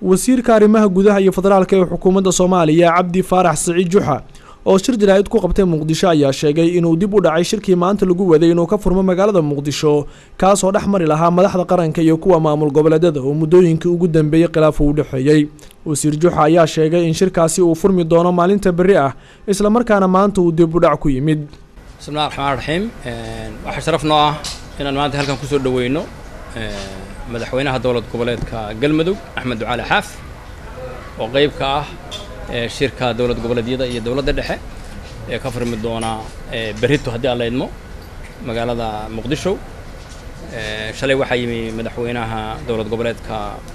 wasiirka arrimaha gudaha iyo federaalka ee xukuumadda soomaaliya cabdi faarax siciid juxa oo shir jaraa'id ku qabtay muqdisho ayaa sheegay inuu dib u dhacay shirkii maanta lagu waday inuu ka furmo magaalada muqdisho kaasoo dhex mari lahaa madaxda qaranka iyo kuwa maamul goboleedyada oo muddooyinkii ugu dambeeyey khilaaf uu u dhexeeyey wasiir juxa ayaa sheegay in shirkaasi uu furmi doono maalinta berri ah islamarkaana maanta uu dib u dhac ku yimid bismillahi raxmaan raxiim waxaa sharaf noo ah inaan maanta halkan kusoo dhaweyno madaxweynaha dowlad goboleedka galmudug axmed ducaali xaaf oo qeyb ka ah shirka dowlad goboleedyada iyo dowladda dhexe ee ka furmi doona berrito haddii aan la idmo magaalada muqdisho shalay waxaa yimi madaxweynaha dowlad goboleedka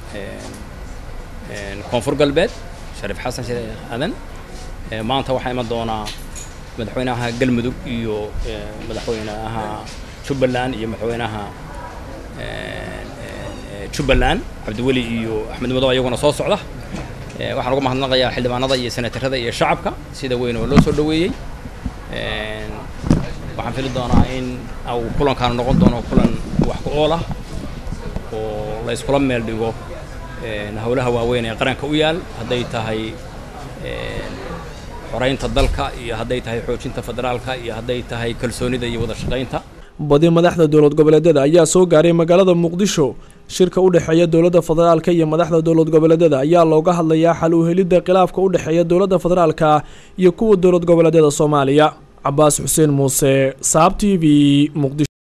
koonfur galbeed shariif xasan sheekh aadan maanta waxaa iman doonaa madaxweynaha galmudug iyo madaxweynaha jubbaland iyo madaxweynaha jubbaland cabdiweli iyo axmed madow ayaguna soo socda waxaan uga mahadnaqayaa xildhibaanada iyo senatarada iyo shacabka sida weyn oo loo soo dhaweeyey waxaan fili doonaa in uu kulankaanu noqon doono kulan wax ku ool ah oo la iskula meel dhigo howlaha waaweyn ee qaranka u yaal hadday tahay xoreynta dalka iyo hadday tahay xoojinta federaalka iyo hadday tahay kalsoonida iyo wada shaqaynta badi madaxda dowlad goboleedyada ayaa soo gaaray magaalada muqdisho shirka u dhexeeya dowladda federaalka iyo madaxda dowlad goboleedyada ayaa looga hadlayaa xal u helidda khilaafka u dhexeeya dowladda federaalka iyo kuwa dowlad goboleedyada soomaaliya cabaas xuseen muuse saab t v muqdisho